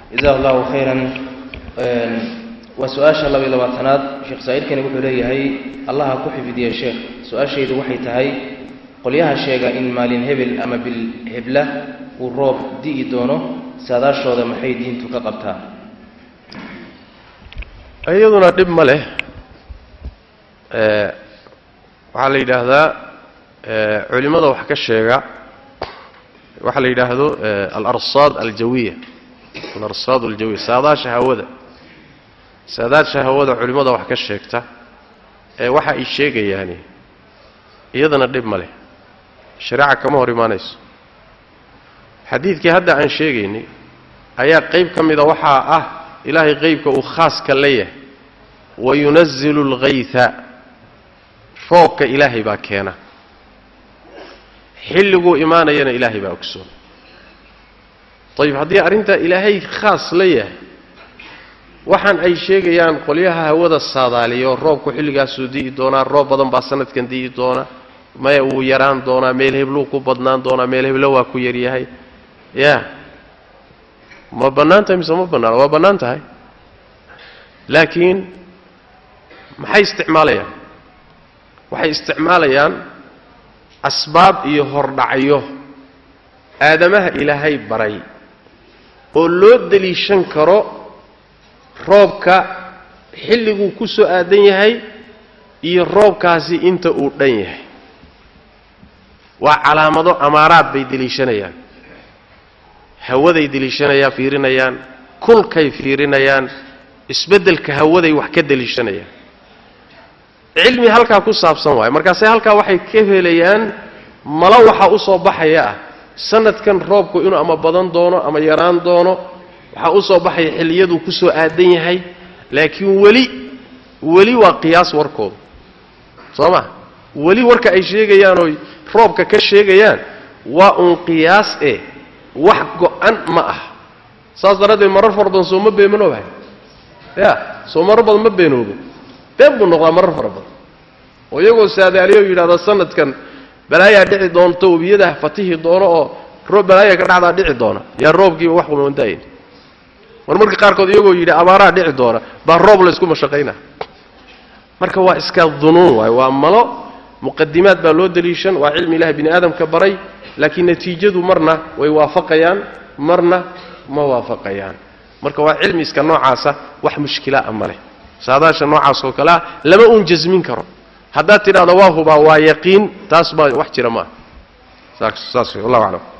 jazahu allahu khayran waa su-aasha laba iyo labaatanaad sheekh saa'ilkani wuxuu leeyahay allaha ku xifdiya sheekh su-aashaydu waxay tahay qolyaha sheega in maalin hebel ama bil hebla uu roob di'i doono saadaashooda maxay diintu ka qabtaa iyaduna dhib ma leh waxaa la yidhaahdaa culimmada wax ka sheega waxaa la yidhaahdo alarsaad aljawiya alarsaad aljawiya saadaasha hawada saadaasha hawada culimmada wax ka sheegta ee waxa ay sheegayaani iyadana dhib ma leh shareeca kama hor imaanayso xadiidkii hadda aan sheegaynay ayaa qayb ka mida waxaa ah ilaahay qaybka uu khaaska la yahay wayunazilu alghayha roobka ilaahay baa keena xilliguu imaanayana ilaahay baa ogsoon ayib haddii arrintaa ilaahay khaas la yahay waxaan ay sheegayaan qolyaha hawada saadaaliyo roobku xilligaasuu di'i doonaa roob badan baa sanadkan di'i doona maya wuu yaraan doonaa meel hebluu ku badnaan doonaa meel heblo waa ku yaryahay ya ma bannaan tahay mise ma bannaana waa bannaan tahay laakiin maxay isticmaalayaan waxay isticmaalayaan asbaab iyo hordhacyo aadamaha ilaahay baray oo loo deliishan karo roobka xilliguu ku soo aadan yahay iyo roobkaasi inta uu dhan yahay waa calaamado amaaraad bay deliishanayaan hawaday deliishanayaan fiirinayaan kulkay fiirinayaan isbeddelka hawaday wax ka deliishanayaan cilmi halkaa ku saabsan waayo markaase halkaa waxay ka helayaan malo waxa u soo baxaya ah sanadkan roobku inuu ama badan doono ama yaraan doono waxaa u soo baxaya xilliyaduu ku soo aadan yahay laakiin weli weli waa qiyaas warkooda soo ma weli warka ay sheegayaan oy roobka ka sheegayaan waa uun qiyaas eh wax go-an ma ah saas daraaddeed marar fara badan soo ma beenoobahay ya soo marar badan ma beenoobo been buu noqdaa marar fara badan oo iyagoo saadaaliyo yidhahda sanadkan balaayaa dhici doonto webiyada fatihi doono oo roob balaaya ka dhacdaa dhici doona yaa roobkiiba wax kumandaayin mar marka qaarkood iyagoo yidhi abaaraa dhici doona baa roob laysku mashaqayna marka waa iska dunuun waay waa malo muqadimaad baa loo deliishan waa cilmi ilahi bini aadamka baray laakiin natiijadu marna way waafaqayaan marna ma waafaqayaan marka waa cilmi iska noocaasa wax mushkilaa ma leh saadaasha noocaas oo kale ah lama uun jasmin karo haddaad tidhahdo waa hubaa waa yaqiin taas baa wax jira maaha saas saas wallahu aclam